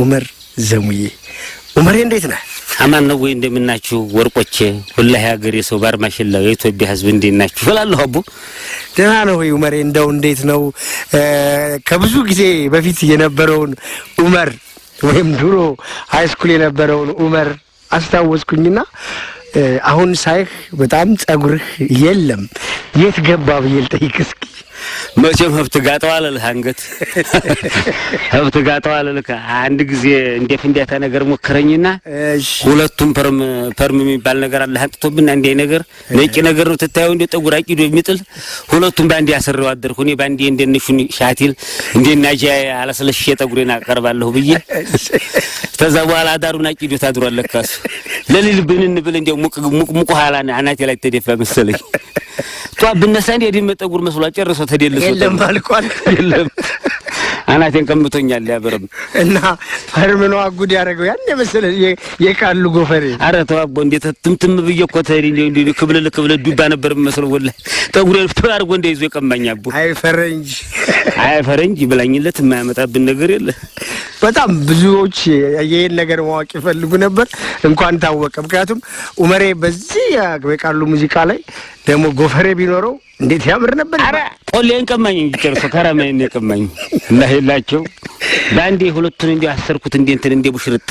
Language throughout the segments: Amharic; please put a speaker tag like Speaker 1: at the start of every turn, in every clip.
Speaker 1: ኡመር ዘሙዬ። ኡመሬ እንዴት ነህ?
Speaker 2: አማን ነው ወይ? እንደምናችሁ ወርቆቼ፣ ሁላህ ሀገር የሰው ባርማሽላ የኢትዮጵያ ሕዝብ እንዴት ናችሁ እላለሁ። አቡ
Speaker 1: ደህና ነው ወይ ኡመሬ? እንደው እንዴት ነው ከብዙ ጊዜ በፊት የነበረውን ኡመር ወይም ድሮ ሀይ ስኩል የነበረውን ኡመር አስታወስኩኝና አሁን ሳይህ በጣም ጸጉርህ የለም። የት ገባ ብዬ ልጠይቅ እስኪ።
Speaker 2: መቼም ሀብት ጋጠው አለልህ አንገት ሀብት ጋጠው አለልህ። አንድ ጊዜ እንደ ፍንዳታ ነገር ሞከረኝና
Speaker 1: እሺ
Speaker 2: ሁለቱም ፐርም ፐርም የሚባል ነገር አለ አንጥቶብን አንዴ ነገር ነጭ ነገር ነው ትታየው እንደ ጠጉር አቂዶ የሚጥል ሁለቱም ባንዴ ያሰረው አደርኩ። እኔ ባንዴ እንደነሹን ሻቲል እንደ ናጃ አለስለሽ ጠጉሬን አቀርባለሁ ብዬ ከዛ በኋላ አዳሩን አቂዶ ታድሯል። ለካሱ ለሊል ብንን ብል እንዲያው ሙቅ ሙቅ ሙቅ ኋላ አናቴ ላይ ተደፋ መሰለኝ። ጧ ብነሳ እንደ የድመ ጠጉር መስሏ ጨርሶ ተደልሶ
Speaker 1: የለም አልቋል።
Speaker 2: የለም አናቴን ቀምቶኛል። ያበረም
Speaker 1: እና ፐርምኖ አጉድ ያደረገው ያን የመሰለ የ- የቃሉ ጎፈሬ
Speaker 2: አረ ተዋቦ እንዴት ትምትም ብዬ እኮ ተሪ እንዴ እንዴ ክብልል ክብልል ዱባ ነበር መስሎ ወላሂ ጠጉሬን ፍቶ አድርጎ እንደ ይዞ የቀማኝ አቦ
Speaker 1: አይ ፈረንጅ
Speaker 2: አይ ፈረንጅ ብላኝለት የማያመጣብን ነገር የለ።
Speaker 1: በጣም ብዙዎች ይህን ነገር ማወቅ ይፈልጉ ነበር። እንኳን ታወቀ። ምክንያቱም ኡመሬ በዚህ የቃሉ ሙዚቃ ላይ ደግሞ ጎፈሬ ቢኖረው እንዴት ያምር ነበር።
Speaker 2: አረ ቆሌን ቀማኝ እንጂ ጨርሶ ከረመኝ ነው የቀማኝ እና ሄላቸው በአንዴ ሁለቱን እንዲ አሰርኩት እንዴ እንትን እንደ ቡሽርጥ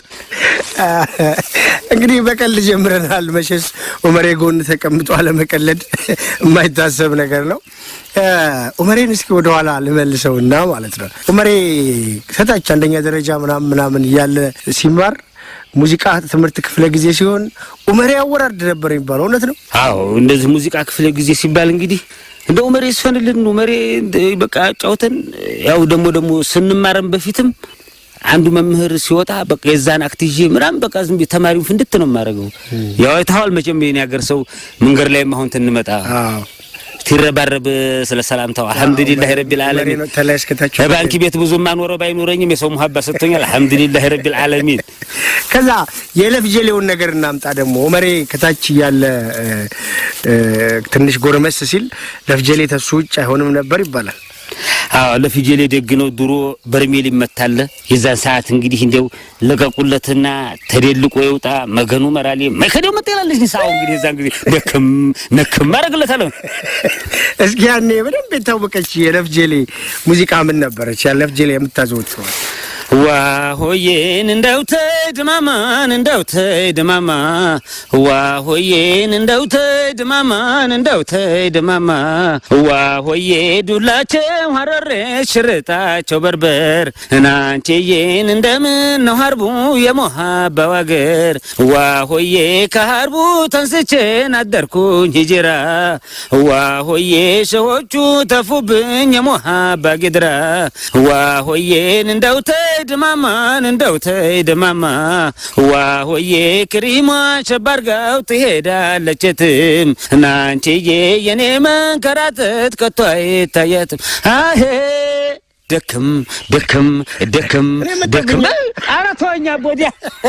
Speaker 1: እንግዲህ በቀልድ ጀምረናል። መቼስ ኡመሬ ጎን ተቀምጦ አለመቀለድ የማይታሰብ ነገር ነው። ኡመሬን እስኪ ወደኋላ ልመልሰውና ማለት ነው ኡመሬ ከታች አንደኛ ደረጃ ምናምን ምናምን እያለ ሲማር ሙዚቃ ትምህርት ክፍለ ጊዜ ሲሆን ኡመሬ አወራርድ ነበር የሚባለው እውነት ነው?
Speaker 2: አዎ እንደዚህ ሙዚቃ ክፍለ ጊዜ ሲባል እንግዲህ እንደ ኡመሬ ሲሆንልን ኡመሬ በቃ ጫውተን ያው ደግሞ ደግሞ ስንማረም በፊትም አንዱ መምህር ሲወጣ በቃ የዛን አክት ይዤ ምናምን በቃ ዝም ብዬ ተማሪውን ፍንድት ነው የማደርገው። ያው አይተኸዋል መቼም የኔ ሀገር ሰው መንገድ ላይም አሁን ትንመጣ
Speaker 1: አዎ
Speaker 2: ሲረባረብ ስለ ሰላምታው አልሐምዱሊላህ ረቢል
Speaker 1: ኡመሬ
Speaker 2: ዓለሚን
Speaker 1: ነው ተላይ እስከታች
Speaker 2: በባንክ ቤት ብዙ ማኖረው ባይኖረኝም የሰው ሙሀባ ሰጥቶኛል። አልሐምዱሊላህ ረቢል ዓለሚን
Speaker 1: ከዛ የለፍ ጀሌውን ነገር እናምጣ። ደግሞ ኡመሬ ከታች እያለ እ፣ እ፣ ትንሽ ጎረመስ ሲል ለፍጀሌ ተሱ ውጭ አይሆንም ነበር ይባላል።
Speaker 2: አዎ ለፊጀሌ ደግ ነው። ድሮ በርሜል ይመታለ። የዛን ሰዓት እንግዲህ እንዲያው ለቀቁለትና ተደልቆ ይውጣ መገኑ መራሌ መከደው መጠላለች ንሳው እንግዲህ የዛን ጊዜ ነክም ነክም አረግለታለሁ።
Speaker 1: እስኪ ያኔ በደንብ የታወቀች የለፍ ጀሌ ሙዚቃ ምን ነበረች? ያለፍ ጀሌ የምታዘወትረው
Speaker 2: ዋ ሆዬን እንደው ተይ ድማማን እንደው ተይ ድማማ ዋ ሆዬን እንደው ተይ ድማማን እንደው ተይ ድማማ ዋ ሆዬ ዱላቸው ሀረሬ ሽርጣቸው በርበር እናንቺዬን እንደምን ነው ሀርቡ የሞሀባው አገር ዋ ሆዬ ከሀርቡ ተንስቼን አደርኩኝ ሂጅራ ዋ ሆዬ ሸሆቹ ተፉብኝ የሞሀባ ጌድራ ዋ ሆዬን እንደው ተይ ድማማን እንደው ተይ ድማማ ዋ ሆዬ ክሪማ ሸባርጋው ትሄዳለች የትም እናንቺዬ የኔ መንከራተት ከቶ አይታየትም አሄ ደክም ደክም ደክም ደክም ኧረ ተወኛ ቦዲያ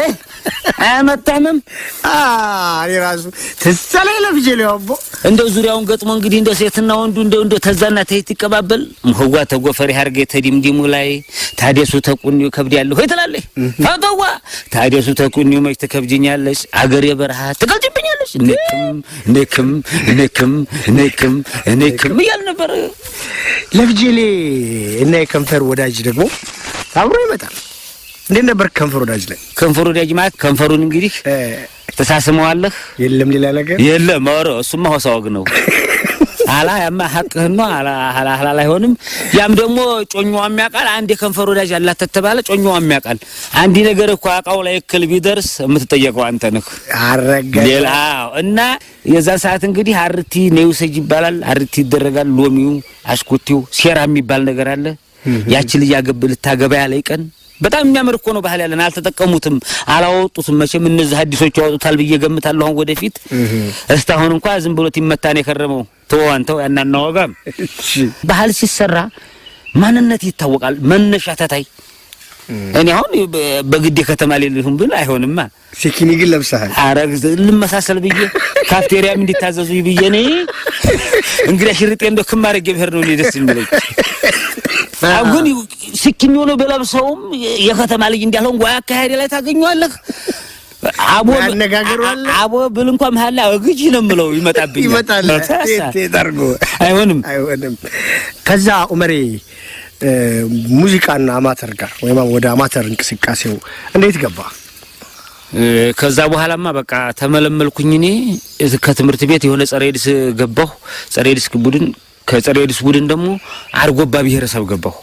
Speaker 2: አያመጣምም
Speaker 1: አ እኔ ራሱ ትሰለ የለፍ ጀሌ አቦ
Speaker 2: እንደው ዙሪያውን ገጥሞ እንግዲህ እንደ ሴትና ወንዱ እንደው እንደው ተዛና ተይት ይቀባበል ምህዋ ተጎፈሪ ሀርገ ተዲምዲሙ ላይ ታደሱ ተቁኒው ከብድ ያለሁ ሆይ ትላለች ፈተዋ ታደሱ ተቁኒው መች ትከብጅኛለች አገር የበረሃ ትቀልጅብኛለች ንክም ንክም ንክም ንክም ንክም እያል ነበር
Speaker 1: ለፍ ጀሌ እና የከንፈር ወዳጅ ደግሞ አብሮ ይመጣል። እንዴት ነበር ከንፈር ወዳጅ ላይ
Speaker 2: ከንፈሩ ወዳጅ ማለት ከንፈሩን እንግዲህ
Speaker 1: እ፣
Speaker 2: ተሳስመዋለህ
Speaker 1: የለም ሌላ ነገር
Speaker 2: የለም ኧረ እሱማ ሆሳ ወግ ነው አላ ያማ ሀቅህን ነው አላ አላ አላ አይሆንም ያም ደግሞ ጮኛዋ የሚያውቃል አንድ የከንፈር ወዳጅ አላት ተተባለ ጮኛዋ የሚያውቃል አንድ ነገር እኮ አቃው ላይ እክል ቢደርስ የምትጠየቀው አንተ ነህ
Speaker 1: አረገ
Speaker 2: ሌላ አዎ። እና የዛን ሰዓት እንግዲህ አርቲ ነውሰጅ ይባላል አርቲ ይደረጋል ሎሚው አሽኮቴው ሴራ የሚባል ነገር አለ ያቺ ልጅ ያገብ ልታገባ ያለ ቀን በጣም የሚያምር እኮ ነው ባህል ያለን አልተጠቀሙትም አላወጡትም መቼም እነዚህ አዲሶቹ ያወጡታል ብዬ ገምታለሁ አሁን ወደፊት እስካሁን እንኳ ዝም ብሎት ይመታን የከረመው ተወው አንተው ያናና ወጋም
Speaker 1: እሺ
Speaker 2: ባህል ሲሰራ ማንነት ይታወቃል መነሻ ተታይ እኔ አሁን በ- በግድ ከተማ ሌልሁም ብል አይሆንማ
Speaker 1: ሲኪኒ ግን ለብሰሃል።
Speaker 2: አረግ ልመሳሰል ብዬ ካፍቴሪያም እንዲታዘዙ ብዬ እኔ እንግዲህ ሽርጤ እንደው ክም አድርጌ ብሄር ነው እኔ ደስ የሚለኝ። አዎ፣ ግን ስኪኝ ሆኖ በለብሰውም የከተማ ልጅ እንዳልሆን ጓያ አካሄድ ላይ ታገኘዋለህ። አቦ
Speaker 1: ያነጋገሩ አለ።
Speaker 2: አቦ ብል እንኳ መሀል ላይ ግጅ ነው የምለው ይመጣብኛል።
Speaker 1: ይመጣል
Speaker 2: ተሳ-
Speaker 1: ጠርጎ
Speaker 2: አይሆንም።
Speaker 1: አይሆንም። ከዛ ኡመሬ እ፣ ሙዚቃና አማተር ጋር ወይም ወደ አማተር እንቅስቃሴው እንዴት ገባ?
Speaker 2: እ፣ ከዛ በኋላማ በቃ ተመለመልኩኝ። እኔ እዚህ ከትምህርት ቤት የሆነ ጸረ ኤድስ ገባሁ። ጸረ ኤድስ ቡድን ከጸረ ኤድስ ቡድን ደግሞ አርጎባ ብሔረሰብ ገባሁ።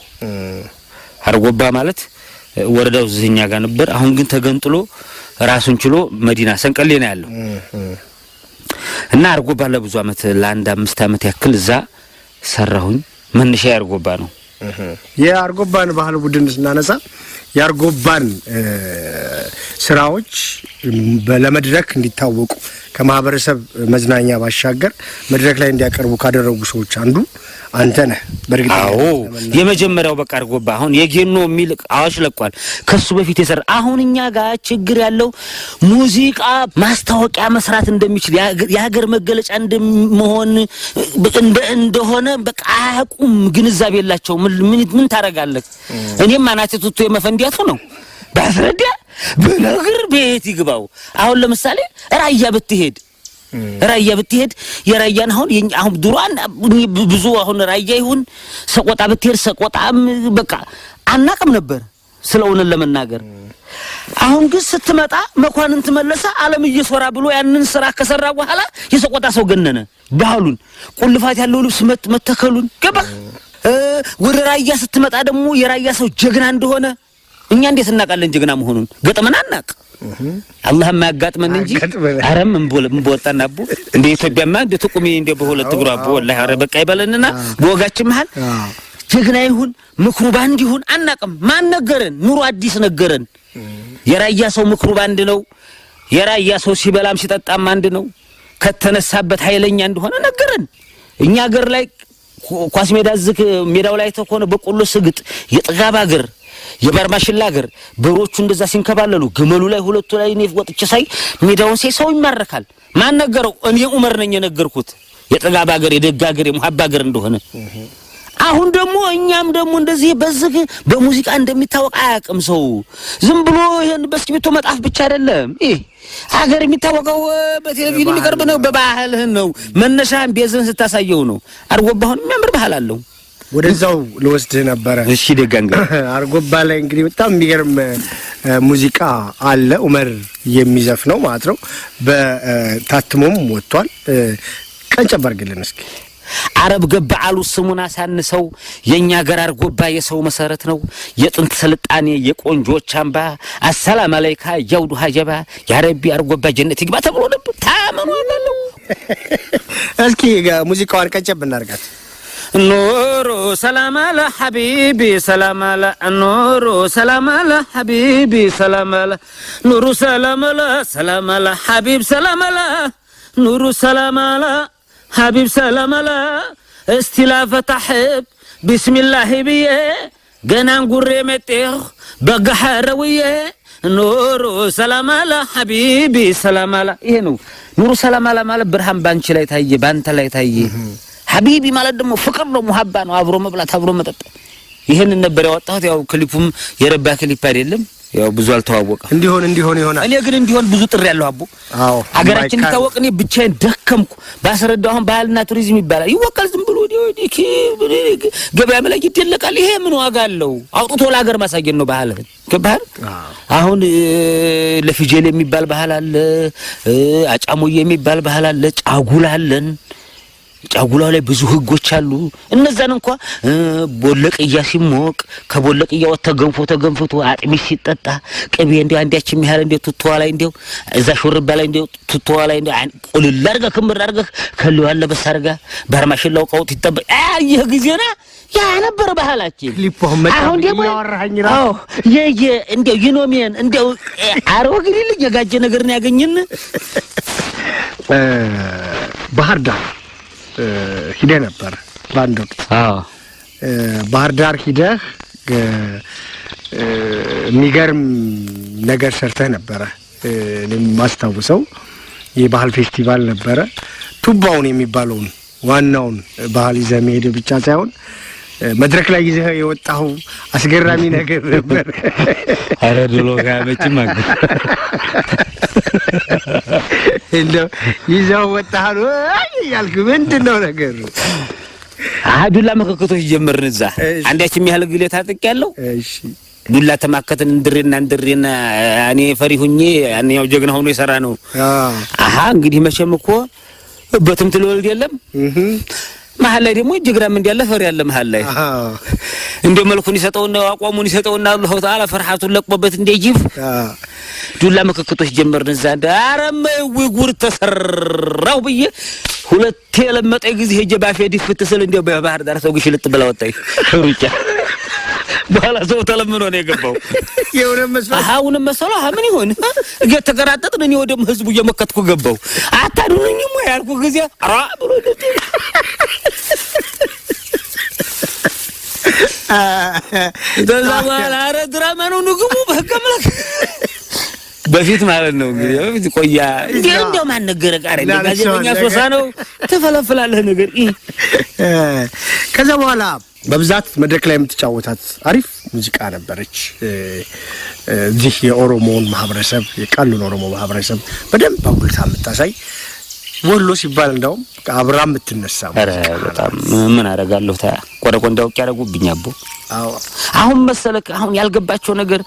Speaker 2: አርጎባ ማለት እ፣ ወረዳው እዚህኛ ጋር ነበር። አሁን ግን ተገንጥሎ ራሱን ችሎ መዲና ሰንቀሌ ነው ያለው እና አርጎባ ለብዙ አመት ለአንድ አምስት አመት ያክል እዛ ሰራሁኝ። መነሻ አርጎባ ነው።
Speaker 1: የአርጎባን ባህል ቡድን ስናነሳ የአርጎባን እ፣ ስራዎች በ- ለመድረክ እንዲታወቁ ከማህበረሰብ መዝናኛ ባሻገር መድረክ ላይ እንዲያቀርቡ ካደረጉ ሰዎች አንዱ አንተ ነህ። በእርግጥ
Speaker 2: አዎ የመጀመሪያው በቃ አርጎባ አሁን የጌኖ የሚል አዋጅ ለቋል። ከሱ በፊት የሰራ አሁን እኛ ጋር ችግር ያለው ሙዚቃ ማስታወቂያ መስራት እንደሚችል የሀገር- የሀገር መገለጫ እንደመሆን እንደ እንደሆነ በቃ አያውቁም፣ ግንዛቤ የላቸው። ምን ምን ምን ታደርጋለህ? እኔም አናቴ ቱቶ የመፈንዲያቱ ነው ባስረዳ በነግር ቤት ይግባው። አሁን ለምሳሌ ራያ ብትሄድ ራያ ብትሄድ የራያን አሁን የኛ- አሁን ድሮን ብዙ አሁን ራያ ይሁን ሰቆጣ ብትሄድ ሰቆጣም በቃ አናቅም ነበር ስለ እውነት ለመናገር አሁን ግን ስትመጣ መኳንንት መለሰ አለም እየሶራ ብሎ ያንን ስራ ከሰራ በኋላ የሰቆጣ ሰው ገነነ ባህሉን ቁልፋት ያለው ልብስ መት- መተከሉን ገባ እ ወደ ራያ ስትመጣ ደግሞ የራያ ሰው ጀግና እንደሆነ እኛ እንዴት እናውቃለን ጀግና መሆኑን ገጥመን አናቅ አላህ የማያጋጥመን እንጂ
Speaker 1: አያጋጥመን።
Speaker 2: አረም እንበወጣና አቦ እንደ ኢትዮጵያማ እንደ ትቁሚ እንደ በሁለት እግሩ አቦ ወላሂ ኧረ በቃ ይበለንና በወጋችን መሀል
Speaker 1: አዎ።
Speaker 2: ጀግና ይሁን ምክሩ ባንድ ይሁን አናቅም። ማን ነገረን? ኑሮ አዲስ ነገረን። የራያ ሰው ምክሩ ባንድ ነው። የራያ ሰው ሲበላም ሲጠጣም አንድ ነው። ከተነሳበት ኃይለኛ እንደሆነ ነገረን። እኛ ሀገር ላይ ኳ- ኳስ ሜዳ ዝክ ሜዳው ላይ ተኮነ በቆሎ ስግጥ የጥጋብ ሀገር የባርማሽላ ሀገር በሮቹ እንደዛ ሲንከባለሉ ግመሉ ላይ ሁለቱ ላይ እኔ ወጥቼ ሳይ ሜዳውን ሳይ ሰው ይማረካል። ማን ነገረው? እኔ ኡመር ነኝ የነገርኩት የጥጋብ ሀገር የደግ ሀገር የሙሀባ ሀገር እንደሆነ አሁን ደግሞ እኛም ደግሞ እንደዚህ በዝግ በሙዚቃ እንደሚታወቅ አያውቅም ሰው። ዝም ብሎ ይሄን በእስክሪብቶ መጣፍ ብቻ አይደለም። ይህ ሀገር የሚታወቀው እ፣ በቴሌቪዥን የሚቀርብ ነው። በባህልህን ነው መነሻህን ቤዝህን ስታሳየው ነው። አርጎባ አሁን የሚያምር ባህል አለው።
Speaker 1: ወደዛው ልወስድህ ነበረ።
Speaker 2: እሺ ደጋንጋ
Speaker 1: አርጎባ ላይ እንግዲህ በጣም የሚገርም እ፣ ሙዚቃ አለ ኡመር የሚዘፍነው ማለት ነው። በታትሞም ወጥቷል። እ፣ ቀንጨብ አድርግልን እስኪ።
Speaker 2: አረብ ገባ አሉ ስሙን አሳንሰው የእኛ ሀገር አርጎባ የሰው መሰረት ነው። የጥንት ስልጣኔ የቆንጆች አምባ አሰላም አለይካ ያውዱ ሀጀባ ያረቢ አርጎባ ጀነት ይግባ ተብሎ ነበር። ታመኑ አላለሁ
Speaker 1: እስኪ ጋ- ሙዚቃዋን ቀንጨብ እናርጋት።
Speaker 2: ኑሩ ሰላም አለ ሐቢቢ ሰላም አለ ኑሩ ሰላም አለ ሐቢቢ ሰላም አለ ኑሩ ሰላም አለ ሰላም አለ ሐቢብ ሰላም አለ ኑሩ ሰላም አለ ሐቢብ ሰላም አለ እስቲ ላፈታሕብ ቢስሚላሂ ብዬ ገናን ጉሬ መጤኽ በጋሐረውዬ ኑሩ ሰላም አለ ሐቢቢ ሰላም አለ ይሄ ነው ኑሩ ሰላም አለ ማለት ብርሃን ባንቺ ላይ ታየ ባንተ ላይ ታየ ሀቢቢ ማለት ደግሞ ፍቅር ነው፣ ሙሀባ ነው፣ አብሮ መብላት፣ አብሮ መጠጥ። ይህንን ነበር ያወጣሁት። ያው ክሊፑም የረባ ክሊፕ አይደለም፣ ያው ብዙ አልተዋወቀም።
Speaker 1: እንዲሆን እንዲሆን ይሆናል።
Speaker 2: እኔ ግን እንዲሆን ብዙ ጥሪ ያለሁ አቦ
Speaker 1: አዎ
Speaker 2: ሀገራችን
Speaker 1: የማይካድ-
Speaker 2: እንዲታወቅ እኔ ብቻዬን ደከምኩ። ባስረዳው አሁን ባህልና ቱሪዝም ይባላል ይወቃል። ዝም ብሎ ወዲያ ወዲህ ኪ- ገበያ ላይ ይደለቃል። ይሄ ምን ዋጋ አለው? አውጥቶ ለሀገር ማሳየት ነው ባህልህን። ገባህል?
Speaker 1: አዎ።
Speaker 2: አሁን እ፣ ለፊጀል የሚባል ባህል አለ፣ እ፣ አጫሞዬ የሚባል ባህል አለ፣ ጫጉላ አለን። ጫጉላው ላይ ብዙ ህጎች አሉ። እነዛን እንኳ እ፣ ቦለቅያ ሲሞቅ ከቦለቅያ ወጥተ ገንፎ ተገንፍቶ አጥሚት ሲጠጣ ቅቤ እንዲ አንዲያች የሚያህል እንዲ ቱቶዋ ላይ እንዲው እዛ ሹርባ ላይ እንዲ ቱቶዋ ላይ እንዲ ቁልል አድርገህ ክምር አድርገህ ከሊዋ ለበስ አድርጋ ባርማሽላው ቀውጥ ይጠበቅ ይህ ጊዜና ያ ነበረ ባህላችን።
Speaker 1: ክሊፑ አሁን መጣ
Speaker 2: አሁን ደግሞ
Speaker 1: እያወራኸኝ ራሱ
Speaker 2: አዎ የየ እንዲያው ይኖሜን እንዲያው አረወ ግዲ ልጅ የጋጀ ነገር ነው ያገኘን
Speaker 1: እ፣ ባህር ዳር እ፣ ሂደህ ነበር በአንድ ወቅት
Speaker 2: አዎ
Speaker 1: እ፣ ባህር ዳር ሂደህ እ፣ እ፣ የሚገርም ነገር ሰርተህ ነበረ። እ፣ እኔም የማስታውሰው የባህል ፌስቲቫል ነበረ። ቱባውን የሚባለውን ዋናውን ባህል ይዘህ መሄድ ብቻ ሳይሆን መድረክ ላይ ይዘህ የወጣው አስገራሚ ነገር ነበር።
Speaker 2: ኧረ ድሎ ጋር መቼም አገ
Speaker 1: እንደው ይዘው ወጣህ ወይ ያልክ ምንድን ነው ነገሩ?
Speaker 2: ዱላ መከከቶች ጀመርን። እዛ
Speaker 1: እሺ።
Speaker 2: አንዳችም ያህል ግሌ ታጥቅ ያለው
Speaker 1: እሺ
Speaker 2: ዱላ ተማከትን እንድሬና እንድሬና እኔ ፈሪ ሁኜ ያንኛው ጀግና ሆኖ የሰራ ነው።
Speaker 1: አዎ
Speaker 2: አሀ እንግዲህ መቼም እኮ በትምት ልወልድ የለም
Speaker 1: እህ
Speaker 2: መሀል ላይ ደግሞ ጀግራም እንዲያለ ፈሪ ያለ መሀል ላይ
Speaker 1: አዎ
Speaker 2: እንደ መልኩን ይሰጠውና አቋሙን ይሰጠውና አላሁ ተዓላ ፍርሃቱን ለቅሞበት እንደ ጅብ
Speaker 1: አዎ
Speaker 2: ዱላ ምክክቶች ጀመርን። እዛ እንደ አረመ ጉድ ተሰራው ብዬ ሁለቴ የለመጠ ጊዜ ሄጄ ባፌ ዲፍት ስል እንዲያው በባህር ዳር ሰው ግሽልጥ ብላ ወጣኝ ሩጫ። በኋላ ሰው ተለምኖ ነው የገባው።
Speaker 1: የሆነ መስሎ
Speaker 2: አሁንም መሰሎ አሀ ምን ይሆን እየተቀራጠጥን እኔ ወደ ህዝቡ እየመከትኩ ገባው። አታድኑኝም ወይ ያልኩ ጊዜ ራ ብሎ ከዛ በኋላ ኧረ ድራማ ነው ንግቡ በህገ አምላክ በፊት ማለት ነው እንግዲህ በፊት ቆያ እንዴ እንደው ማን ነገረ ቃረ እንደ ጋዜጠኛ ሶሳ ነው ትፈለፍላለህ ነገር ኢ
Speaker 1: ከዛ በኋላ በብዛት መድረክ ላይ የምትጫወታት አሪፍ ሙዚቃ ነበረች። እዚህ የኦሮሞውን ማህበረሰብ የቃሉን ኦሮሞ ማህበረሰብ በደንብ አጉልታ የምታሳይ ወሎ ሲባል እንዳውም አብራ የምትነሳ
Speaker 2: ኧረ በጣም ምን አደርጋለሁ ታ ቆረቆ እንዳውቅ ያደረጉብኝ አቦ
Speaker 1: አዎ
Speaker 2: አሁን መሰለህ አሁን ያልገባቸው ነገር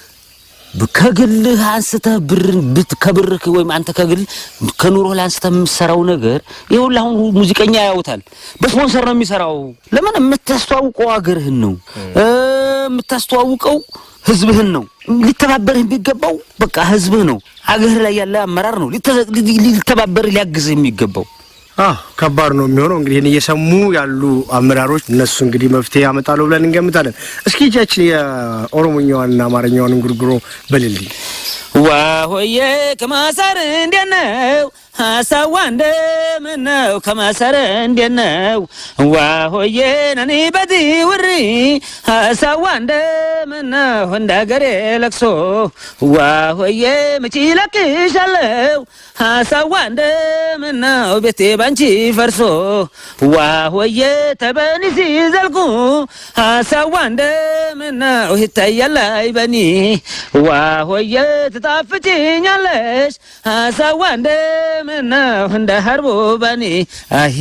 Speaker 2: ከግልህ አንስተህ ብርን ብት ከብርህ ወይም አንተ ከግል ከኑሮህ ላይ አንስተህ የምትሰራው ነገር ይኸውልህ አሁን ሙዚቀኛ ያውታል በስፖንሰር ነው የሚሰራው። ለምን የምታስተዋውቀው አገርህን ነው እ የምታስተዋውቀው ህዝብህን ነው። ሊተባበርህ የሚገባው በቃ ህዝብህ ነው። አገርህ ላይ ያለ አመራር ነው ሊተ- ሊተባበርህ ሊያግዝህ የሚገባው።
Speaker 1: አዎ ከባድ ነው የሚሆነው። እንግዲህ ይህን እየሰሙ ያሉ አመራሮች እነሱ እንግዲህ መፍትሄ ያመጣሉ ብለን እንገምታለን። እስኪ እጃችን የኦሮሞኛዋንና አማርኛዋን እንጉርጉሮ በልልኝ።
Speaker 2: ዋሆዬ ከማሰር እንዴት ነው ሀሳዋ እንደምን ነው ከማሰር እንዴት ነው ዋሆዬ ነኒ በዲ ውሪ ሀሳዋ እንደምን ነው እንደ አገሬ ለቅሶ ዋሆዬ መቼ ለቅሻለው ሀሳዋ እንደምን ነው ቤቴ ባንቺ ፈርሶ ዋሆዬ ተበኒ ሲዘልቁ ሀሳዋ እንደምን ነው ይታያል አይበኒ ዋሆዬ ትጣፍጭኛለሽ ሀሳዋ እንደምን ነው እንደ ሀርቦ በኒ አሂ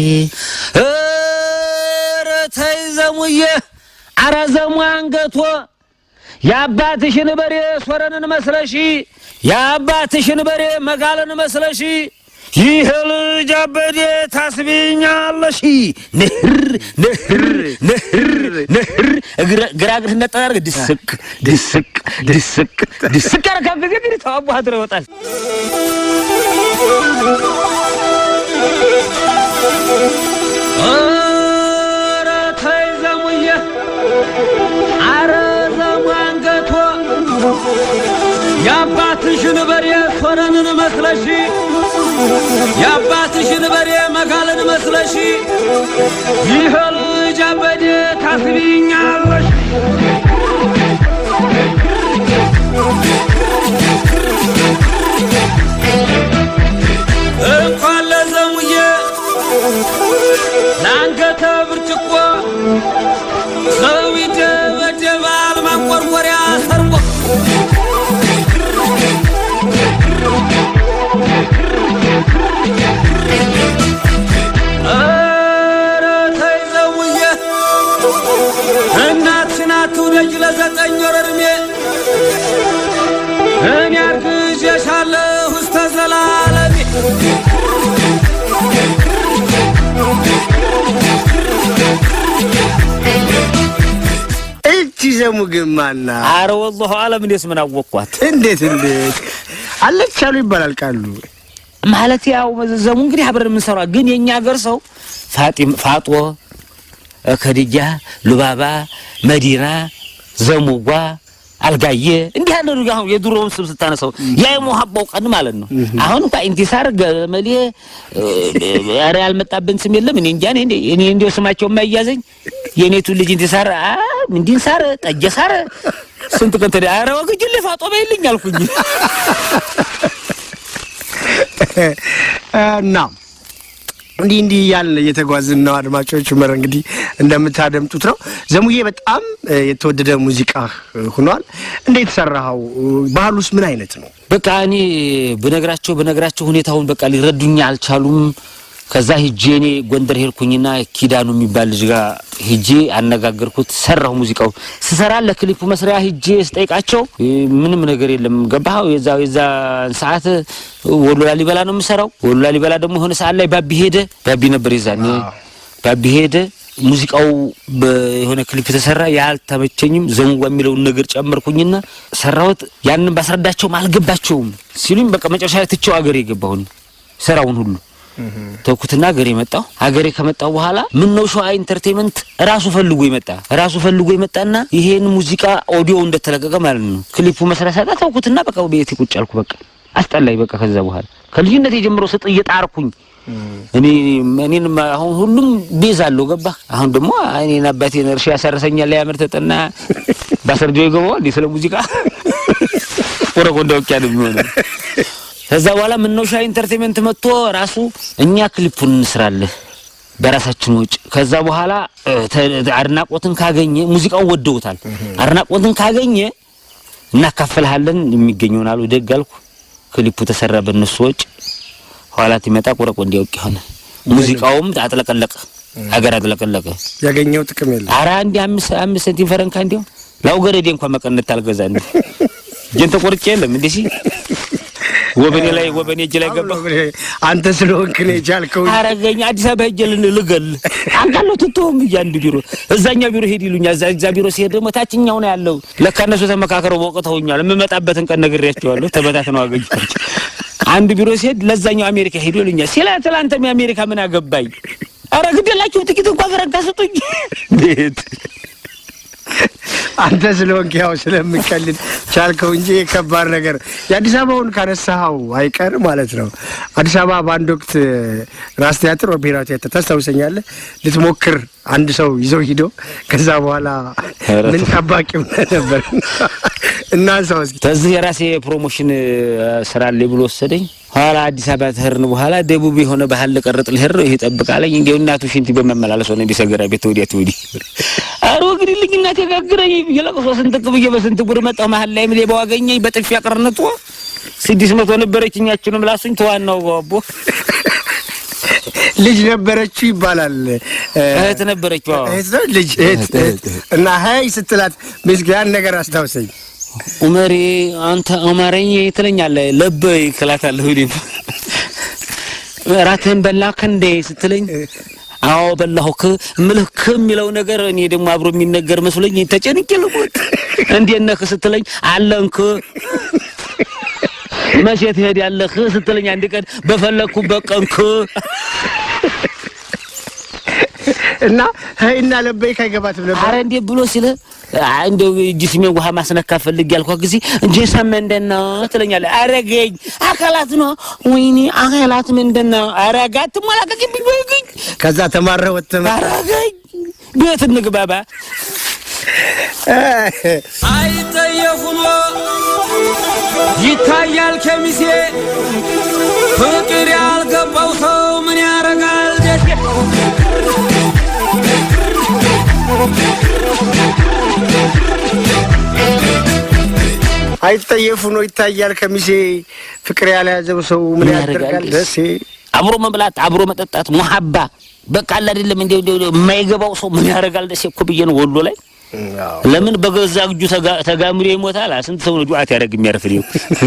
Speaker 2: ኧረ ተይ ዘሙዬ ኧረ ዘሙ አንገቶ የአባትሽን በሬ ሶረንን መስለሺ የአባትሽን በሬ መጋለን መስለሺ ይህ ልጅ አበዴ ታስቢኛለሽ ንህር ንህር ንህር ንህር ግራ እግርህ ነጠር ድስቅ ድስቅ ድስቅ ድስቅ ያረካብ ጊዜ እንግዲህ ተዋቡ ሀድረ ይወጣል። ኧረ ተይ ዘሙዬ ኧረ ዘሙ አንገቶ የአባትሽን በሬ ሶረንን መስለሺ የአባትሽን በሬ መጋለን መስለሺ ይህ ልጅ አበዴ ታስቢኛለሽ እንኳን ለዘሙዬ ለአንገተ ብርጭቆ ሰው ይደበደባል ማንቆርቆሪያ ሰርቆ ኧረ ተይ ዘሙዬ እናትሽን አትውደጅ ለዘጠኝ ወር ዕድሜ እኔ አርግዤሻለሁ እስከ ዘላለሜ
Speaker 1: እቺ ዘሙ ግን ማና
Speaker 2: አረ ወላሁ አለም እንዴት ምን አወቅኳት
Speaker 1: እንዴት እንዴት አለች አሉ ይባላል ቃሉ
Speaker 2: ማለት ያው ዘሙ እንግዲህ አብረን የምንሰራ ግን የእኛ ሀገር ሰው ፋጢም ፋጦ ከድጃ ሉባባ መዲና ዘሙጓ አልጋየ እንዲህ ያለ ነው። አሁን የድሮውን ስም ስታነሳው ያ የሞሀባው ቀን ማለት ነው። አሁን እንኳ ኢንቲሳር ገመሌ ኧረ ያልመጣብን ስም የለም። እኔ እንጃ እኔ እኔ እንዲያው ስማቸው የማይያዘኝ የኔቱ ልጅ ኢንቲሳር አ እንዲንሳር ጠጀሳር ስንት ቀን ተደ ኧረ ወግጅል ፋጦ በይልኝ አልኩኝ።
Speaker 1: እና እንዲህ እንዲህ እያልን እየተጓዝን ነው። አድማጮች መር እንግዲህ እንደምታደምጡት ነው። ዘሙዬ በጣም እ፣ የተወደደ ሙዚቃ እ፣ ሆኗል። እንዴት ሰራኸው? ባህሉስ ምን አይነት ነው?
Speaker 2: በቃ እኔ ብነግራቸው ብነግራቸው ሁኔታውን በቃ ሊረዱኝ አልቻሉም። ከዛ ሂጄ እኔ ጎንደር ሄድኩኝና ኪዳኑ የሚባል ልጅ ጋር ሂጄ አነጋገርኩት። ሰራሁ ሙዚቃው ስሰራ ለክሊፑ መስሪያ ሂጄ ስጠይቃቸው እ፣ ምንም ነገር የለም ገባህ። የዛ የዛ ሰዓት ወሎ ላሊበላ ነው የምሰራው። ወሎ ላሊበላ ደግሞ የሆነ ሰዓት ላይ ባቢ ሄደ። ባቢ ነበር የዛኔ ባቢ ሄደ። ሙዚቃው የሆነ ክሊፕ የተሰራ ያልተመቸኝም ዘንጓ የሚለውን ነገር ጨመርኩኝና ሰራሁት። ያንን ባስረዳቸውም አልገባቸውም ሲሉኝ በቃ መጨረሻ ላይ ትቼው አገሬ የገባሁኝ ስራውን ሁሉ ተኩትና ሀገሬ መጣሁ። ሀገሬ ከመጣሁ በኋላ ምን ነው ሸዋ ኢንተርቴንመንት ራሱ ፈልጎ ይመጣ ራሱ ፈልጎ ይመጣና ይሄን ሙዚቃ ኦዲዮ እንደተለቀቀ ማለት ነው ክሊፑ መስራት ሳጣ ተውኩትና በቃ ቤቴ ቁጭ አልኩ። በቃ አስጠላኝ። በቃ ከዛ በኋላ ከልጅነት የጀምሮ ስጥ እየጣርኩኝ እኔ እኔን አሁን ሁሉም ቤዝ አለው ገባ። አሁን ደግሞ እኔን አባቴን እርሻ ያሳርሰኛል ያምር ተጠና ባሰርጆ ይገባዋል እንዴ ስለ ሙዚቃ ወረቆ እንዳውቂያ ነው የሚሆነው። ከዛ በኋላ ምነው ሻ ኢንተርቴንመንት መጥቶ ራሱ እኛ ክሊፑን እንስራለህ በራሳችን ወጪ። ከዛ በኋላ እ፣ ተ- አድናቆትን ካገኘ ሙዚቃውን ወደውታል። አድናቆትን ካገኘ እናካፈልሃለን የሚገኘውን አሉ። ደግ አልኩ። ክሊፑ ተሰራ በእነሱ ወጪ። ኋላ ይመጣ ቆረቆ እንዲያውቅ ሆነ። ሙዚቃውም አጥለቀለቀ፣ ሀገር አጥለቀለቀ።
Speaker 1: ያገኘው ጥቅም የለም።
Speaker 2: አረ አንድ አምስት አምስት ሳንቲም ፈረንካ እንዲያው ላውገረዴ እንኳን መቀነት አልገዛ እንዴ እጄን ተቆርጬ የለም እንዴ ሲ ወበኔ ላይ ወበኔ እጅ ላይ ገባ
Speaker 1: አንተ ስለሆንክ ነው የቻልከው።
Speaker 2: አረገኝ አዲስ አበባ ሄጄ ልን ልገል አንቃለሁ ትቶም እያንዱ ቢሮ እዛኛው ቢሮ ሄድ ይሉኛል። እዛ እዛ ቢሮ ሲሄድ ደግሞ ታችኛው ነው ያለው። ለካ እነሱ ተመካከረው ወቅተውኛል። የምመጣበትን ቀን ነግሬያቸዋለሁ። ተበታትነው አገኘኋቸው። አንድ ቢሮ ሲሄድ ለዛኛው አሜሪካ ሄዱ ይሉኛል። ሲላ ትላንተም የአሜሪካ ምን አገባኝ? አረ ግደላችሁ ጥቂት እንኳን ፈረንካ ስጡኝ ቤት
Speaker 1: አንተ ስለሆንክ ያው ስለምቀልድ ቻልከው እንጂ ከባድ ነገር የአዲስ አበባውን ካነሳኸው አይቀር ማለት ነው። አዲስ አበባ በአንድ ወቅት ራስ ቲያትር ወይ ብሔራዊ ቲያትር ታስታውሰኛለህ? ልትሞክር አንድ ሰው ይዘው ሂዶ ከዛ በኋላ
Speaker 2: ኧረ
Speaker 1: ምን ጠባቂው ነበር እና ሰው እስኪ
Speaker 2: ከዚህ የራሴ ፕሮሞሽን ስራ አለ ብሎ ወሰደኝ። ኋላ አዲስ አበባ ተህርን በኋላ ደቡብ የሆነ ባህል ልቀርጥ ልሄድ ነው። ይሄ ጠብቃለኝ እንዲያው እናቱ ሽንቲ በመመላለስ ሆነ እንዲ ሰገራ ቤት ወዲያ ትወዲ አሮ እንግዲህ እናቴ ጋግረኝ ብዬ ለቅሶ ስንጥቅ ብዬ በስንት ጉድ መጣሁ። መሀል ላይ ሌባው አገኘኝ በጥፊ አቅርነቱ ስድስት መቶ ነበረች እኛችንም ላሱኝ ተዋናው ባቦ
Speaker 1: ልጅ ነበረችው ይባላል።
Speaker 2: እህት ነበረች። ዋው
Speaker 1: እህት ነው ልጅ እህት እህት እና ሀይ ስትላት ሚስት ያን ነገር አስታውሰኝ።
Speaker 2: ኡመሬ አንተ አማረኝ ትለኛለህ። ለበይ እላታለሁ። እኔም እራትህን በላክ እንዴ ስትለኝ አዎ በላሁክ እምልህ ክ የሚለው ነገር እኔ ደግሞ አብሮ የሚነገር መስሎኝ ተጨንቄ ልሞት። እንዴት ነህ ስትለኝ አለንክ መቼ ትሄዳለህ ስትለኝ አንድ ቀን በፈለግኩበት ቀንክ
Speaker 1: እና ሀይና ለበይ ካይገባትም ነበር
Speaker 2: አረ እንዴት ብሎ ሲለ እንደው ጅስሜን ውሃ ማስነካ ፈልግ ያልኳ ጊዜ እንጂ ምንድን ነው ትለኛለህ። አረገኝ አካላት ነው ወይኔ አካላት ምንድን ነው አረጋት ሞላቀቅብኝ ወይግኝ
Speaker 1: ከዛ ተማረ ወጥተህ መጣህ።
Speaker 2: አረገኝ ቤት እንግባባ
Speaker 3: አይጠየፉኖ ይታያል ከሚሴ ፍቅር ያልገባው ሰው ምን ያረጋል ደሴ
Speaker 1: አይጠየፉ ነው ይታያል ከሚሴ ፍቅር ያልያዘው ሰው ምን
Speaker 2: ምን
Speaker 1: ያደርጋል
Speaker 2: ያደርጋል?
Speaker 1: ደሴ
Speaker 2: አብሮ መብላት አብሮ መጠጣት ሙሀባ በቃ አለ አይደለም እንደ የማይገባው ሰው ምን ያደርጋል ደሴ እኮ ብዬ ነው ወሎ ላይ ለምን በገዛ እጁ ተጋ- ተጋምዶ ይሞታል? ስንት ሰው ነው ዱዓት ያደርግ የሚያርፍ ነው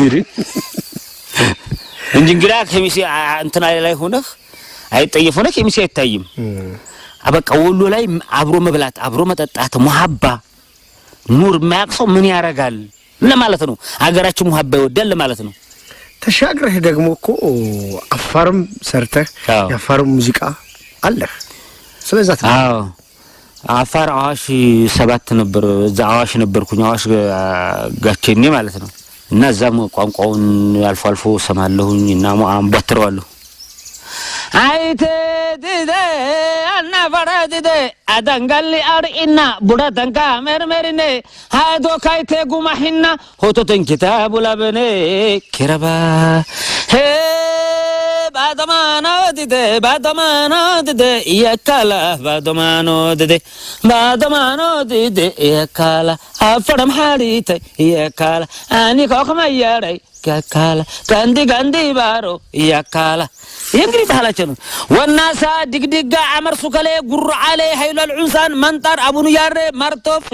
Speaker 2: እንጂ እንግዳ ከሚሴ አ- እንትና ላይ ሆነህ አይጠየፍ ሆነህ ከሚሴ አይታይም። አ በቃ ወሎ ላይ አብሮ መብላት አብሮ መጠጣት ሙሀባ ኑር የማያውቅ ሰው ምን ያደርጋል ለማለት ነው። አገራችን ሙሀባ ይወዳል ለማለት ነው።
Speaker 1: ተሻግረህ ደግሞ እኮ አፋርም ሰርተህ
Speaker 2: አዎ።
Speaker 1: የአፋርም ሙዚቃ አለህ። ስለዛ ት
Speaker 2: አዎ አፋር አዋሽ ሰባት ነበር። እዛ አዋሽ ነበርኩኝ። አዋሽ ጋ- ጋቼኔ ማለት ነው። እና እዛም ቋንቋውን አልፎ አልፎ ሰማለሁኝ እና ሞአም ባትረዋለሁ። አይቴ ዲደ አናፈረ ዲደ አዳንጋሊ አርኢና ቡዳተንካ መርመሪኔ ሃዶ ካይቴ ጉማሂና ሆቶተን ኪታቡ ላበኔ ኪረባ ሄባ ባዶማኖትቴ ባዶማኖትቴ የካላ ባዶማኖትቴ ባዶማኖትቴ የካላ አፈረም ሓሪተ የካላ አኒ ኮኸመያረይ የካላ ጋንዲ ጋንዲ ባሮ የካላ ይህ እንግዲህ ባህላቸው ነው። ወናሳ ድግድጋ አመር ሱከሌ ጉሩ ዓሌ ሀይሏል ዑንሳን መንጣር አቡኑ ያሬ ማርቶፍ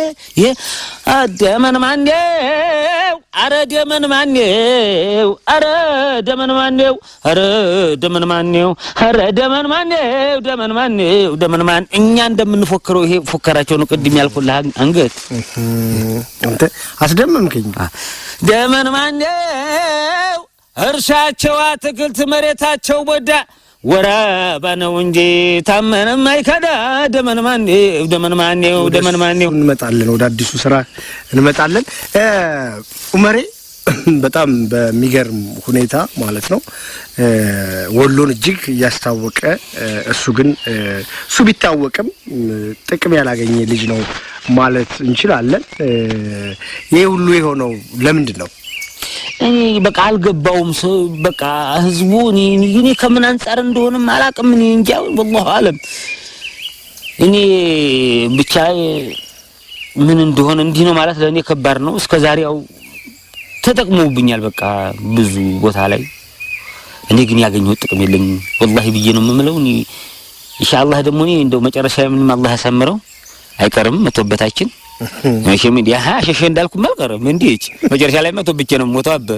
Speaker 2: ደመን ማኔው አረ ደመን ማኔው አረ ደመን ማኔው አረ ደመን ማኔው አረ ደመን ማኔው ደመን ማኔው ደመን ማን እኛ እንደምንፎክረው ይሄ ፎከራቸው ነው። ቅድም ያልኩልህ አንገት
Speaker 1: አንተ አስደመምከኝ።
Speaker 2: ደመን ማኔው እርሻቸው አትክልት መሬታቸው ቦዳ ወራባ ነው እንጂ ታመነም አይከዳ። ደመን ማኔው ደመን ማኔው ደመን ማኔው
Speaker 1: እንመጣለን፣ ወደ አዲሱ ስራ እንመጣለን። ኡመሬ በጣም በሚገርም ሁኔታ ማለት ነው ወሎን እጅግ እያስታወቀ እሱ ግን እሱ ቢታወቅም ጥቅም ያላገኘ ልጅ ነው ማለት እንችላለን። ይህ ሁሉ የሆነው ለምንድን ነው?
Speaker 2: እኔ በቃ አልገባውም። ሰው በቃ ህዝቡ እኔ እኔ ከምን አንጻር እንደሆነም አላውቅም። እኔ እንጃ ወላሁ አለም። እኔ ብቻ ምን እንደሆነ እንዲህ ነው ማለት ለእኔ ከባድ ነው። እስከ ዛሬ ያው ተጠቅመውብኛል። በቃ ብዙ ቦታ ላይ እኔ ግን ያገኘሁት ጥቅም የለኝም ወላሂ ብዬ ነው የምምለው። እኔ ኢንሻአላህ ደግሞ እኔ እንደው መጨረሻ ምንም አላህ ያሳምረው አይቀርም መቶበታችን መቼም እንዲህ አሀ ሸሸ እንዳልኩም አልቀርም። እንዲህ መጨረሻ ላይ መቶ ብቻ ነው ሞተው አበ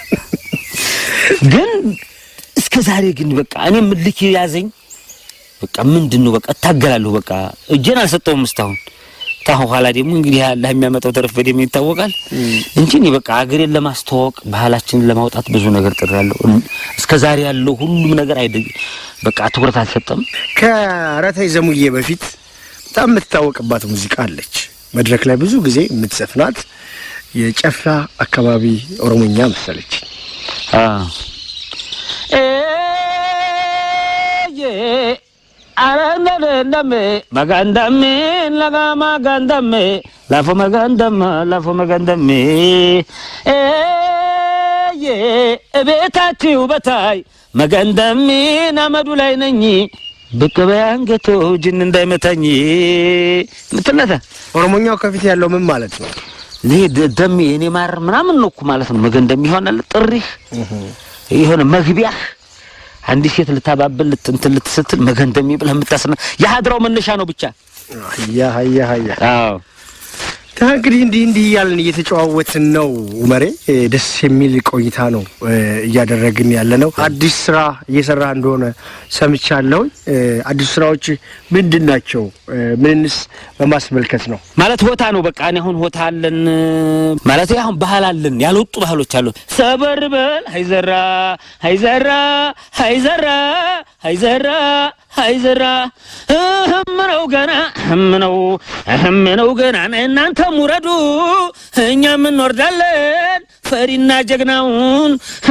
Speaker 2: ግን እስከ ዛሬ ግን በቃ እኔ ምልክ ያዘኝ በቃ ምንድን ነው በቃ እታገላለሁ። በቃ እጄን አልሰጠውም እስካሁን። ታሁን ኋላ ደግሞ እንግዲህ አላህ የሚያመጣው ተረፈ ደግሞ ይታወቃል እንጂ እኔ በቃ አገሬን ለማስተዋወቅ ባህላችንን ለማውጣት ብዙ ነገር ጥሬያለሁ። እስከ ዛሬ ያለው ሁሉም ነገር አይደ በቃ ትኩረት አልሰጠም።
Speaker 1: ከረተይ ዘሙዬ በፊት በጣም የምትታወቅባት ሙዚቃ አለች መድረክ ላይ ብዙ ጊዜ የምትዘፍናት የጨፋ አካባቢ ኦሮሞኛ መሰለች።
Speaker 2: አረንደደንደሜ መጋንደሜ ለጋ መጋንደሜ ላፎ መጋንደማ ላፎ መጋንደሜ እቤታችሁ በታይ መጋንደሜ ናመዱ ላይ ነኝ ብቅ በያንገቶ ጅን እንዳይመታኝ ምትለታ
Speaker 1: ኦሮሞኛው ከፊት ያለው ምን ማለት ነው?
Speaker 2: ይሄ ደሜ እኔ ማር ምናምን ነው እኮ ማለት ነው። መገንደም ይሆናል ጥሪህ የሆነ መግቢያህ አንዲት ሴት ልታባብል እንትን ልትስትል መገንደም ብለህ የምታስነ የሀድራው መነሻ ነው ብቻ።
Speaker 1: ሀያ ሀያ ሀያ
Speaker 2: አዎ
Speaker 1: እንግዲህ እንዲህ እንዲህ እያለን እየተጨዋወትን ነው። ኡመሬ ደስ የሚል ቆይታ ነው እያደረግን ያለ ነው። አዲስ ስራ እየሰራ እንደሆነ ሰምቻለሁ። አዲስ ስራዎች ምንድን ናቸው? ምንንስ በማስመልከት ነው?
Speaker 2: ማለት ሆታ ነው በቃ። እኔ አሁን ሆታ አለን ማለት አሁን ባህል አለን፣ ያልወጡ ባህሎች አሉ። ሰበር በል ሀይዘራ ሀይዘራ ሀይዘራ ሀይዘራ ሀይዘራ እህም ነው ገና እህም ነው እህም ነው ገና እናንተ ሙረዱ እኛም እንወርዳለን። ፈሪና ጀግናውን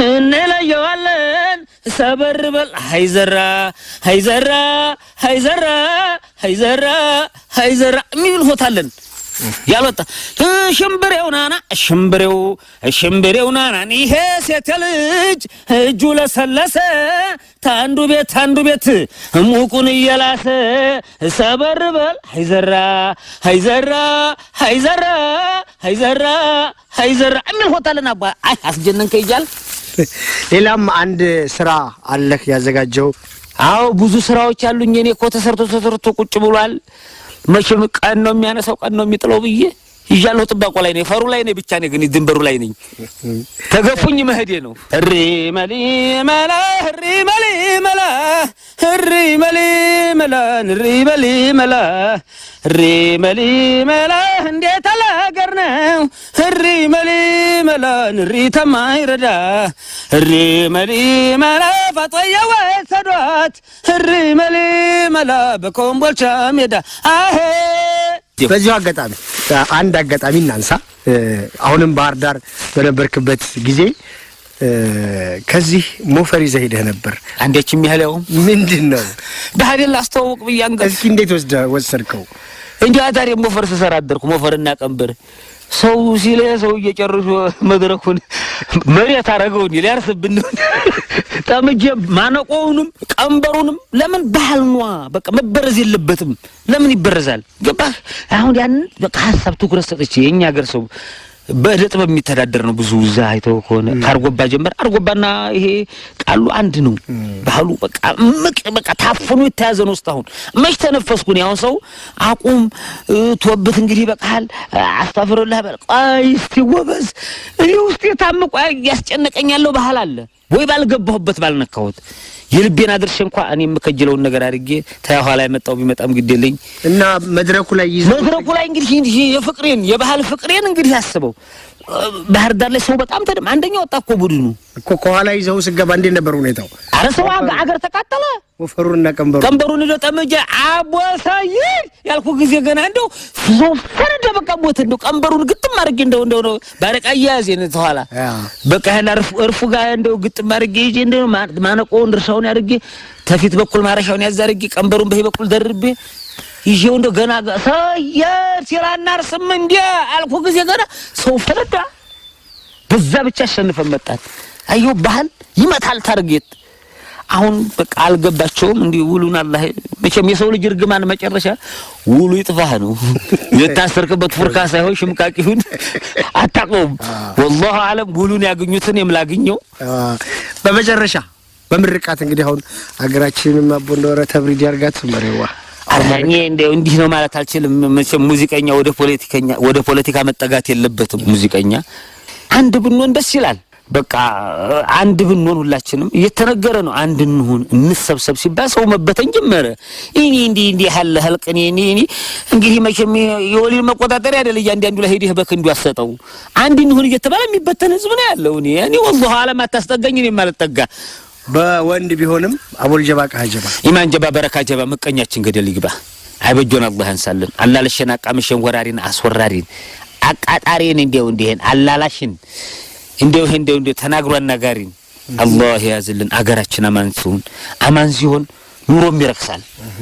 Speaker 2: እንለየዋለን። ሰበር በል ሀይዘራ ሀይዘራ ሀይዘራ ሀይዘራ ሀይዘራ የሚል ሆታለን ያልወጣ ሽምብሬው ናና ሽምብሬው ሽምብሬው ናና ይሄ ሴት ልጅ እጁ ለሰለሰ ታንዱ ቤት ታንዱ ቤት ሙቁን እየላሰ ሰበር በል ሀይዘራ ሀይዘራ ሀይዘራ ሀይዘራ ሀይዘራ የሚል ሆታለን። አባ አይ አስጀነንከ እያል
Speaker 1: ሌላም አንድ ስራ አለህ ያዘጋጀው?
Speaker 2: አዎ ብዙ ስራዎች አሉኝ። እኔ እኮ ተሰርቶ ተሰርቶ ቁጭ ብሏል። መቼም ቀን ነው የሚያነሳው ቀን ነው የሚጥለው ብዬ ይዣለሁ። ጥባቆ ላይ ነኝ፣ ፈሩ ላይ ነኝ። ብቻ ነኝ ግን ድንበሩ ላይ ነኝ። ተገፉኝ መሄዴ ነው። እሪ መሊ መላ እሪ መሊ መላ እሪ መሊ መላ እሪ መሊ መላ እሪ መሊ መላ እንዴት አለ ሀገር ነው እሪ መሊ መላ እሪ ተማይረዳ እሪ መሊ መላ ፋጦየ ወሰዷት እሪ መሊ መላ በኮምቦልቻ ሜዳ አሄ
Speaker 1: በዚሁ አጋጣሚ አንድ አጋጣሚ እናንሳ። አሁንም ባህር ዳር በነበርክበት ጊዜ ከዚህ ሞፈር ይዘህ ሄደህ ነበር።
Speaker 2: አንዴች የሚያህለው
Speaker 1: ምንድን ነው?
Speaker 2: ባህዴን ላስተዋውቅ ብዬ አንገት
Speaker 1: እስኪ እንዴት ወስደ ወሰድከው?
Speaker 2: እንዲህ አዳሪ ሞፈር ስሰራ አደርኩ። ሞፈርና ቀንበር ሰው ሲለ ሰው እየጨርሶ መድረኩን መሬት አረገው እንዲ ሊያርስብን ነው። ጠምጄ ማነቆውንም ቀንበሩንም ለምን ባህል ኗ በቃ መበረዝ የለበትም። ለምን ይበረዛል? ገባህ? አሁን ያንን በቃ ሀሳብ ትኩረት ሰጥቼ የእኛ ሀገር ሰው በእደ ጥበብ የሚተዳደር ነው። ብዙ እዛ አይተው ከሆነ ከአርጎባ ጀመር አርጎባና ይሄ ቃሉ አንድ ነው። ባህሉ በቃ ምቅ በቃ ታፍኖ የተያዘ ነው። እስካሁን መች ተነፈስኩን? ያሁን ሰው አቁም እ፣ ቶብት እንግዲህ በቃል አስታፍርልህ በል ቆይ እስቲ ጎበዝ፣ እኔ ውስጥ የታምቆ ያስጨነቀኝ ያለው ባህል አለ ወይ ባልገባሁበት ባልነካሁት የልቤን አድርሼ እንኳ እኔ የምከጅለውን ነገር አድርጌ ተያኋላ የመጣው ቢመጣም ግዴለኝ
Speaker 1: እና መድረኩ ላይ ይዘው
Speaker 2: መድረኩ ላይ እንግዲህ ይህ የፍቅሬን የባህል ፍቅሬን እንግዲህ አስበው ባህር ዳር ላይ ሰው በጣም ተደም አንደኛ ወጣ እኮ ቡድኑ
Speaker 1: እኮ ከኋላ ይዘው ስገባ እንዴት ነበር ሁኔታው?
Speaker 2: አረ ሰው አገ- አገር ተቃጠለ።
Speaker 1: ወፈሩና ቀንበሩ
Speaker 2: ቀንበሩን ሄዶ ጠመጀ አቦሳይ ያልኩ ጊዜ ገና እንደው ሰው ፈረደ። በቃ ሞት እንደው ቀንበሩን ግጥም አድርጌ እንደው እንደው ነው ባረቃ እያያዜን ተኋላ
Speaker 1: ያ።
Speaker 2: በቃ ያን እርፉ እርፉ ጋር እንደው ግጥም አድርጌ ይዤ እንደው ማ- ማነቆውን ድርሻውን አድርጌ ተፊት በኩል ማረሻውን ያዝ አድርጌ ቀንበሩን በዚህ በኩል ደርቤ ይዤው እንደው ገና ጋ- ሰየር ሲራና አርስም እንዴ አልኩ ጊዜ ገና ሰው ፈረዳ። በዛ ብቻ አሸንፈን መጣን። አየሁ ባህል ይመታል ታርጌት። አሁን በቃ አልገባቸውም። እንዲህ ውሉን አላህ መቼም የሰው ልጅ እርግማን መጨረሻ ውሉ ይጥፋህ ነው። የታሰርክበት ፉርካ ሳይሆን ሽምቃቅ ይሁን አታውቀውም። ወላሁ አለም ውሉን ያገኙትን የምላግኘው
Speaker 1: አ፣ በመጨረሻ በምርቃት እንግዲህ አሁን ሀገራችንም አቦ እንደወረ ተብሪድ ያርጋት መሬዋ
Speaker 2: እኔ እንደው እንዲህ ነው ማለት አልችልም። መቼም ሙዚቀኛ ወደ ፖለቲከኛ ወደ ፖለቲካ መጠጋት የለበትም። ሙዚቀኛ አንድ ብንሆን ደስ ይላል። በቃ አንድ ብንሆን ሁላችንም እየተነገረ ነው። አንድ እንሁን እንሰብሰብ ሲባል ሰው መበተን ጀመረ። እኔ እንዲህ እንዲህ ያለ ህልቅ እኔ እኔ እኔ እንግዲህ መቼም የወሊድ መቆጣጠሪያ አይደል እያንዳንዱ ላይ ሄደህ በክንዱ አሰጠው። አንድ እንሁን እየተባለ የሚበተን ህዝብ ነው ያለው። እኔ እኔ ወላሂ አለም አታስጠጋኝ እኔ ማልጠጋ
Speaker 1: በወንድ ቢሆንም አቦል ጀባ ቃ ጀባ
Speaker 2: ኢማን ጀባ በረካ ጀባ ምቀኛችን ገደል ይግባ። አይበጆን አላህ ያንሳልን። አላለሸን አቃምሸን ወራሪን አስወራሪን አቃጣሪን እንዲያው እንዲህን አላላሽን እንዲያው ይሄ እንዲያው እንዲያው ተናግሮ አናጋሪን አላህ ያዝልን። አገራችን አማን ሲሆን አማን ሲሆን ኑሮም ይረክሳል።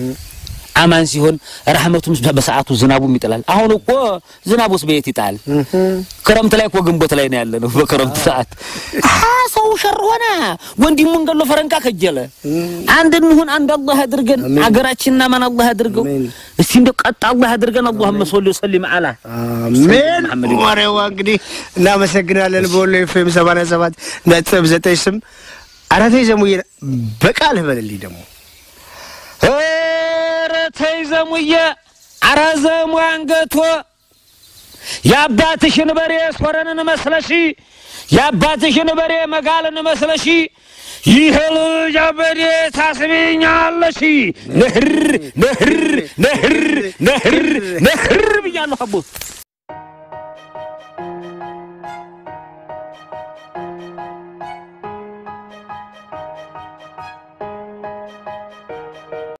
Speaker 2: አማን ሲሆን ረህመቱም በሰዓቱ ዝናቡም ይጥላል። አሁን እኮ ዝናቡስ በየት ይጣል? ክረምት ላይ እኮ ግንቦት ላይ ነው ያለ ነው። በክረምት ሰዓት አሀ ሰው ሸር ሆነ፣ ወንድሙን ገሎ ፈረንካ ከጀለ። አንድ እንሁን፣ አንድ አላህ ያድርገን። አገራችንና ማን አላህ ያድርገው።
Speaker 1: አሜን።
Speaker 2: እስቲ እንደው ቀጥ አላህ ያድርገን። አላሁመ ሰሊ ወሰሊም አላ
Speaker 1: አሜን።
Speaker 2: መሐመድ
Speaker 1: መሬዋ እንግዲህ እናመሰግናለን። በወሎ ኤፍኤም ሰማንያ ሰባት ነጥብ ዘጠኝ ስም አራቴ ዘሙዬ በቃልህ በልልኝ ደግሞ
Speaker 2: ኧረ ተይ ዘሙዬ፣ ኧረ ዘሙ አንገቶ የአባትሽን በሬ ሶረንን መስለሺ የአባትሽን በሬ መጋልን መስለሺ ይህ ልጅ አበዴ ታስቢኛለሽ። ነህር ነህር ነህር ነህር ነህር ብያለሁ አቦ